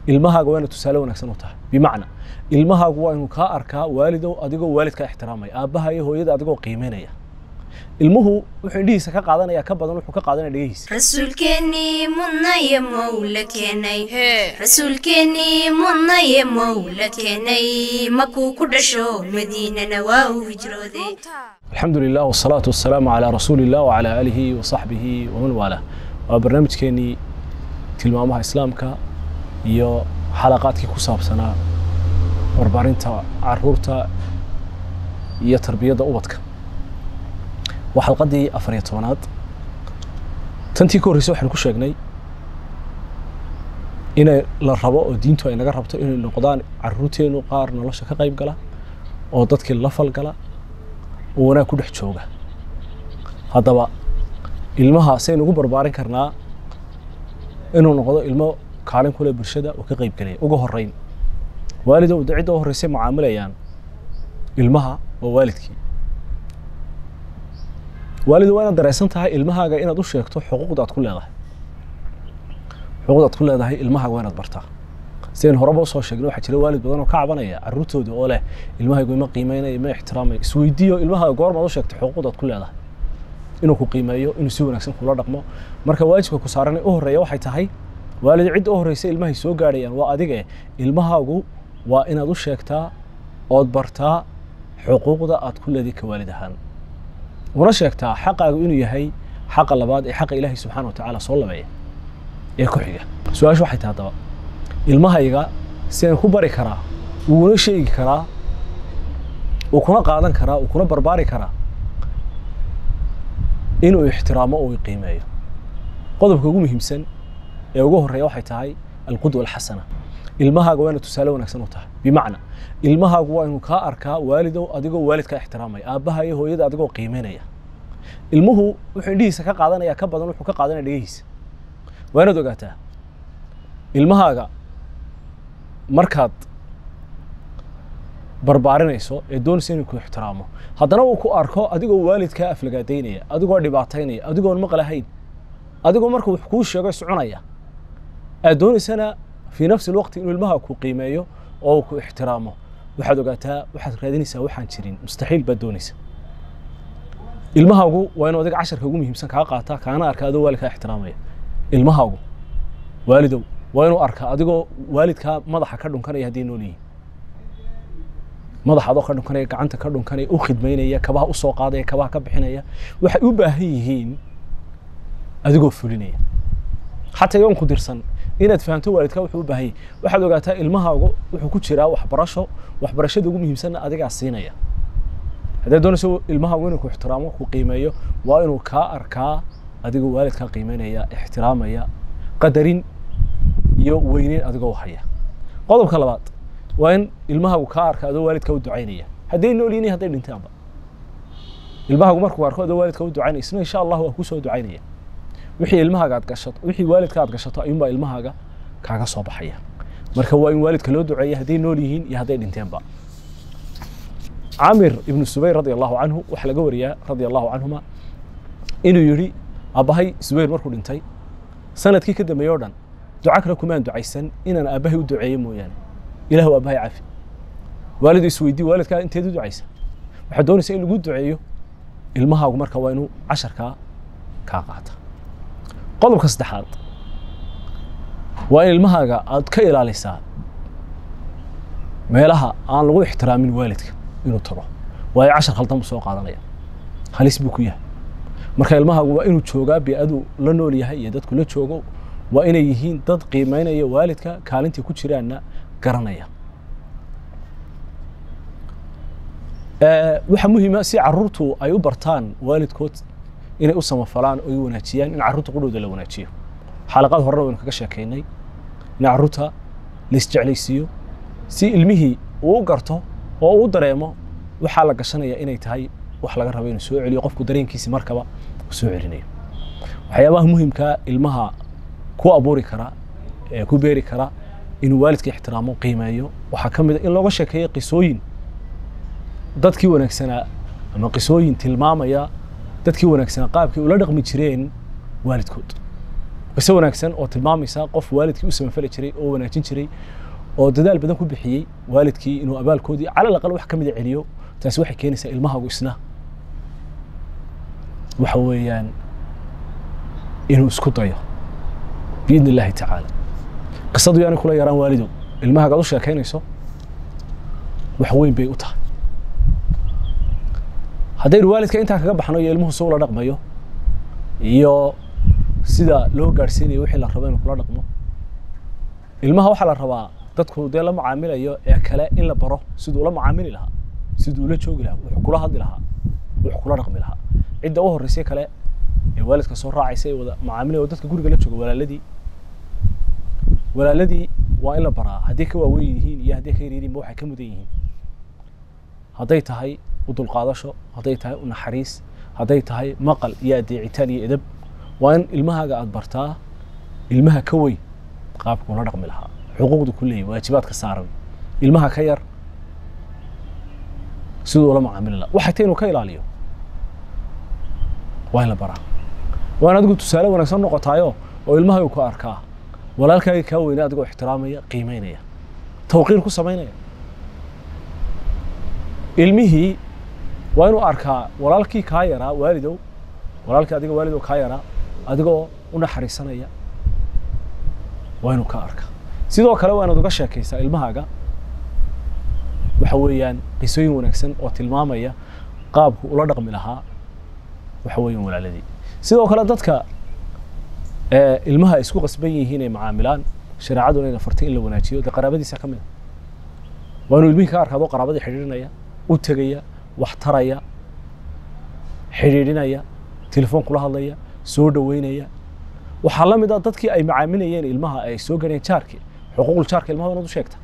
ilmahaaga waa inaad tusaale wanaagsan u tahay bimacna ilmahaagu waa inuu kaa arkaa waalidow adigoo waalidkaa ixtiraamaya aabbaha iyo hooyada adigoo qiimeynaya ilmuhu wuxuu indhihiisa ka qaadanaya ka badan wuxuu ka qaadanaya dhegihiisa rasuulkeennii mudnaye mowla keenay rasuulkeennii mudnaye mowla keenay makuu ku dhasho madiinana waa uu hijrooday alxamdu lilah wasalaatu wasalaamu calaa rasuuli illah wacalaa aalihi wasaxbihi waman waalaa waa barnaamijkeenii tilmaamaha islaamka iyo xalaqaadkii ku saabsanaa barbaarinta caruurta iyo tarbiyadda ubadka waa xalqaddii afar iyo tobanaad tantii ka horreysay waxaynu ku sheegnay inay la rabo oo diintu ay naga rabto inay noqdaan caruurteennu qaar nolosha ka qayb gala oo dadkii la falgala oo wanaag ku dhex jooga haddaba ilmaha saynu ugu barbaarin karnaa inuu noqdo ilmo kaalin kule bulshada oo ka qayb gelaya uga horreyn waalidow cidda u horreysay mucaamilayaan ilmaha waa waalidkii waalidu waa inaad dareysan tahay ilmahaaga inaad u sheegto xuquuqda aad ku leedahay xuquuqda aad ku leedahay ilmahaaga waa inaad bartaa sidayn horeba usoo sheegnay waxaa jira waalid badan oo ka cabanaya caruurtooda oo leh ilmahaygu ima qiimeynaya ima ixtiraamaya isweydiiyo ilmahaaga goormaad u sheegtay xuquuqda aad ku leedahay inuu ku qiimeeyo inuu si wanaagsan kula dhaqmo marka waajibka ku saaran u horreeya waxay tahay waalid cidda u horreysay ilmahay soo gaadhayaan waa adige ilmahaagu waa inaad u sheegtaa ood bartaa xuquuqda aad ku leedahay ka waalid ahaan una sheegtaa xaqaagu inuu yahay xaqa labaad ee xaqa ilaahay subxaana watacaala soo labeeya ee ku xiga su-aashu waxay tahay haddaba ilmahayga sidaan ku bari karaa uuna sheegi karaa uu kuna qaadan karaa uu kuna barbaari karaa inuu ixtiraamo oo qiimeeyo qodobka ugu muhiimsan ee ugu horreeya waxay tahay alqudwa alxasana ilmahaaga waa inaad tusaale wanaagsan u tahay bimacna ilmahaagu waa inuu kaa arkaa waalidow adigoo waalidkaa ixtiraamaya aabbaha iyo hooyada adigoo qiimeynaya ilmuhu wuxuu indhihiisa ka qaadanaya ka badan wuxuu ka qaadanaya dhegihiisa waa inaad ogaataa ilmahaaga markaad barbaarinayso ee doonaysa inuu ku ixtiraamo haddana uu ku arko adigoo waalidkaa aflagaadaynaya adigoo dhibaataynaya adigoon maqlahayn adigoo marka wax kuu sheego soconaya aad doonaysana fii nafsi lwaqti inuu ilmaha ku qiimeeyo oo ku ixtiraamo waxaad ogaataa waxaad raadinaysaa waxaan jirin mustaxiil baad doonaysa ilmahaagu waa inuu adiga casharka ugu muhiimsan kaa qaataa kaana arka adoo waalidkaa ixtiraamaya ilmahaagu waalidow waa inuu arkaa adigoo waalidkaa madaxa ka dhunkanaya hadday nool yihiin madaxa adoo ka dhunkanaya gacanta ka dhunkanaya u khidmaynaya kabaha usoo qaadaya kabaha ka bixinaya waxay u baahan yihiin adigoo fulinaya xataa iyoon ku dirsan inaad fahamto waalidkaa wuxuu u baahan yahay waxaad ogaataa ilmahaagu wuxuu ku jiraa waxbarasho waxbarashada ugu muhiimsanna adigaa siinaya haddaad doonayso ilmahaagu inuu ku ixtiraamo ku qiimeeyo waa inuu kaa arkaa adigoo waalidkaa qiimeynaya ixtiraamaya qadarin iyo weyneyn adigoo haya qodobka labaad waa in ilmahaagu kaa arka adoo waalidkaa u ducaynaya hadday nool yihiin hadday dhintaanba ilmahaagu markuu arko adoo waalidkaa u ducaynaya isna insha allah waa kusoo ducaynaya wixii ilmahaaga aad gashato wixii waalidka aad gashato ayuunbaa ilmahaaga kaaga soo baxaya marka waa in waalidka loo duceeya hadday nool yihiin iyo hadday dhinteenba camir ibnu subayr radi allahu canhu waxaa laga wariyaa radia allahu canhuma inuu yidhi aabbahay subayr markuu dhintay sanadkii ka dambeeye o dhan duca kale kumaan ducaysan inaan aabbahay u duceeyo mooyaane ilahu aabbahay cafi waalidu isweydii waalidkaa inteed u ducaysa waxaad doonaysa in lagu duceeyo ilmahaagu marka waa inuu casharkaa kaa qaata qodobka saddexaad waa in ilmahaaga aad ka ilaalisaa meelaha aan lagu ixtiraamin waalidka inuu tago waayo cashar khaldan buu soo qaadanaya halis buu ku yahay marka ilmahaagu waa inuu joogaa bi-adu la nool yahay iyo dadku la joogo waa inay yihiin dad qiimeynaya waalidka kaalintii ku jiraanna garanaya waxaa muhiima si caruurtu ay u bartaan waalidkood inay u samafalaan oo ay wanaajiyaan in carruurta qudhooda la wanaajiyo xalaqaad horena waynu kaga sheekaynay in carruurta la isjeclaysiiyo si ilmihii uu u garto oo uu dareemo waxaa la gashanaya inay tahay wax laga rabo inuu soo celiyo qofku dareenkiisi markaba uu soo celinayo waxyaabaha muhimkaa ilmaha ku abuuri kara ee ku beeri kara inuu waalidka ixtiraamo qiimeeyo waxaa ka mid a in looga sheekeeyo qisooyin dadkii wanaagsanaa ama qisooyin tilmaamaya dadkii wanaagsanaa qaabkii ula dhaqmi jireen waalidkood qiso wanaagsan oo tilmaamaysa qof waalidkii u samafali jiray oo wanaajin jiray oo dadaal badan ku bixiyey waalidkii inuu abaalkoodii cala alaqal wax ka mida celiyo taasi waxay keenaysaa ilmahagu isna waxa weeyaan inuu isku dayo biidni illaahi tacaala qisadu yaanay kula yaraan waalidow ilmahagaad u sheekaynayso wax weyn bay u tahay haddaynu waalidka intaa kaga baxno iyo ilmuhu si ula dhaqmayo iyo sida loo gaadhsiinayo wixii la rabo inuu kula dhaqmo ilmaha waxaa la rabaa dadku dee la macaamilayo ee kale in la baro siduu ula macaamili lahaa siduu ula joogi lahaa wuxuu kula hadli lahaa wuxuu kula dhaqmi lahaa cidda u horreysay kale ee waalidka soo raacaysa ee wada macaamilaya oo dadka guriga la jooga walaaladii walaaladii waa in la baraa hadday ka waaweyn yihiin iyo hadday ka yar yihiinba waxay ka mudan yihiin hadday tahay u dulqaadasho hadday tahay u naxariis hadday tahay maqal iyo adeecitaan iyo edab waa in ilmahaaga aada bartaa ilmaha ka weyn qaabka ula dhaqmi lahaa xuquuqda ku leeyahy waajibaadka saaran ilmaha ka yar siduu ula macaamili lahaa waxay tahay inuu ka ilaaliyo waa in la baraa waa in adigu tusaale wanaagsan noqotaayo oo ilmahaagu ku arkaa walaalkaaga kaa weyna adigoo ixtiraamaya qiimeynaya tawqiir ku samaynaya ilmihii waa inuu arkaa walaalkii kaa yaraa waalidow walaalkii adiga waalidow kaa yaraa adigoo u naxariisanaya waa inuu ka arkaa sidoo kale waa inaad uga sheekaysaa ilmahaaga waxa weeyaan qisooyin wanaagsan oo tilmaamaya qaabku ula dhaqmi lahaa waxa weeyaan walaaladii sidoo kale dadka ilmaha isku qasban yihiin ay macaamilaan shareecaduna ina fartay in la wanaajiyo dee qaraabadiisa ka mid a waa inuu ilmihii ka arkaado qaraabadii xidhiidhinaya u tegaya wax taraya xidhiidhinaya telefoon kula hadlaya soo dhoweynaya waxaa la mid ah dadkii ay macaamilayeen ilmaha ay soo gaareen jaarkii xuquuqul jaarka ilmaha inaad u sheegta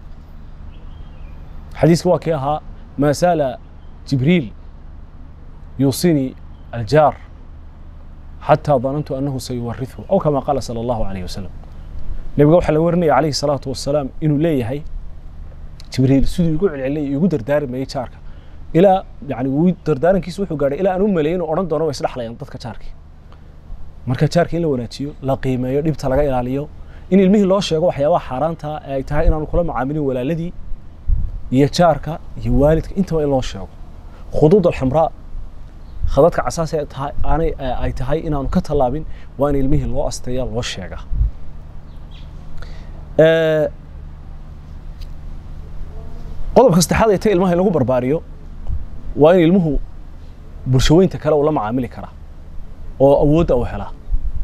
xadiiska waa kii ahaa maa saala jibriil yuusini aljaar xataa danantu annahu sayuwarithu aw kama qaala sala allahu alayh wasalam nebiga waxaa la warinaya calayhi salaatu wasalaam inuu leeyahay jibriil siduu igu celcelinaya igu dardaarmayay jaarka ilaa yani wuu dardaarankiisa wuxuu gaadhay ilaa aan u maleeyay inuu odhan doono way isdhexlayaan dadka jaarkii marka jaarka in la wanaajiyo la qiimeeyo dhibta laga ilaaliyo in ilmihii loo sheego waxyaabaha xaaraanta ee ay tahay inaanu kula macaamilin walaaladii iyo jaarka iyo waalidka intaba in loo sheego khuduud alxamraa khadadka casaas ee tahay aanay ay tahay inaanu ka tallaabin waa in ilmihii loo asteeya loo sheega qodobka saddexaad ay tahay ilmaha in lagu barbaariyo waa in ilmuhu bulshaweynta kale uu la macaamili karaa oo awoodda uu helaa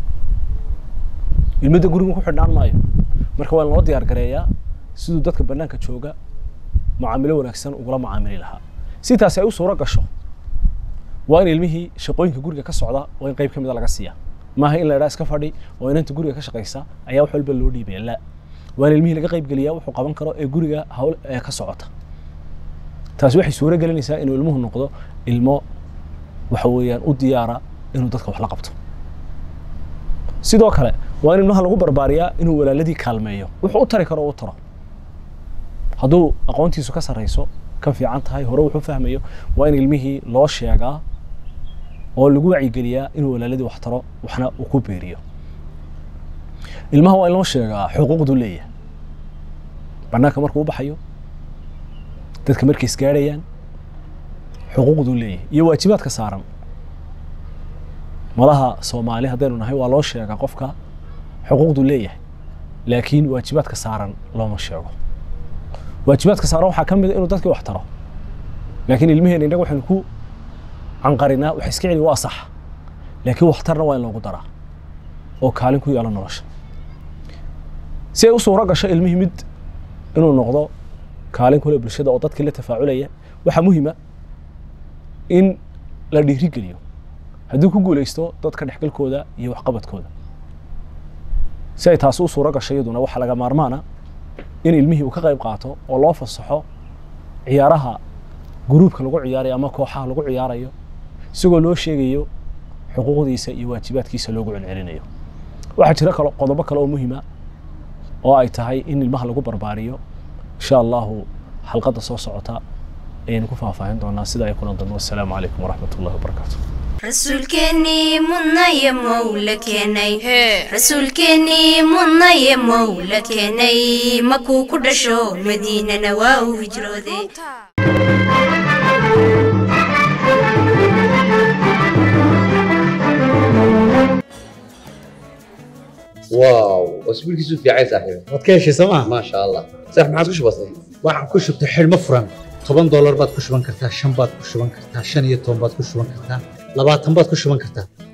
ilmada guriga ku xidhnaan maayo marka waa in loo diyaar gareeyaa siduu dadka bannaanka jooga macaamilo wanaagsan ugula macaamili lahaa si taasi ay u suuro gasho waa in ilmihii shaqooyinka guriga ka socda waa in qayb ka mida laga siiya maaha in la idhaa iska fadhi oo inanta guriga ka shaqaysa ayaa wax walba loo dhiibaya la waa in ilmihii laga qayb geliyaa wuxuu qaban karo ee guriga hawl ee ka socota taasi waxay suuro gelinaysaa inuu ilmuhu noqdo ilmo waxa weeyaan u diyaara inuu dadka wax la qabto sidoo kale waa in ilmaha lagu barbaariyaa inuu walaaladii kaalmeeyo wuxuu u tari karo u taro hadduu aqoontiisu ka sarrayso ka fiican tahay hore wuxuu fahmayo waa in ilmihii loo sheegaa oo lagu wacyigeliyaa inuu walaaladii wax taro waxna uu ku beeriyo ilmaha waa in loo sheegaa xuquuqduu leeyahay bannaanka markuu u baxayo dadka markay isgaadhayaan xuquuqduu leeyahay iyo waajibaadka saaran madaha soomaali haddaynu nahay waa loo sheegaa qofka xuquuqduu leeyahay laakiin waajibaadka saaran looma sheego waajibaadka saaran waxaa ka mid a inuu dadkii wax taro laakiin ilmiheen innaga waxaynu ku canqarinaa wax iska celi waa sax laakiin waxtarna waa in loogu daraa oo kaalin ku yeelo nolosha si ay u suuro gasho ilmihii mid inuu noqdo kaalin kule bulshada oo dadkii la tafaaculaya waxaa muhiima in la dhiirigeliyo haddii ku guulaysto dadka dhexgalkooda iyo waxqabadkooda si ay taasi u suuro gasho iyaduna waxaa laga maarmaana in ilmihii uu ka qayb qaato oo loo fasaxo ciyaaraha guruubka lagu ciyaarayo ama kooxaha lagu ciyaarayo isagoo loo sheegayo xuquuqdiisa iyo waajibaadkiisa loogu celcelinayo waxaa jira kalo qodobo kale oo muhiima oo ay tahay in ilmaha lagu barbaariyo insha allahu xalqadda soo socota ayaynu ku faahfaahin doonaa sida ay kulan doonto wassalaamu calaykum waraxmat ullahi wabarakaatu rasuulkeennii mudnaye mowla keenay rasuulkeennii mudnaye mowla keenay makuu ku dhasho madiinana waa uu hijrooday واو اسبوعك في عايز صاحبي waad ka heshay sooma ما شاء الله صح ما عاد وش بصير waxaan ku shubtay xidhmo furan toban doolar baad ku shuban kartaa shan baad ku shuban kartaa shan iyo toban baad ku shuban kartaa labaatan baad ku shuban kartaa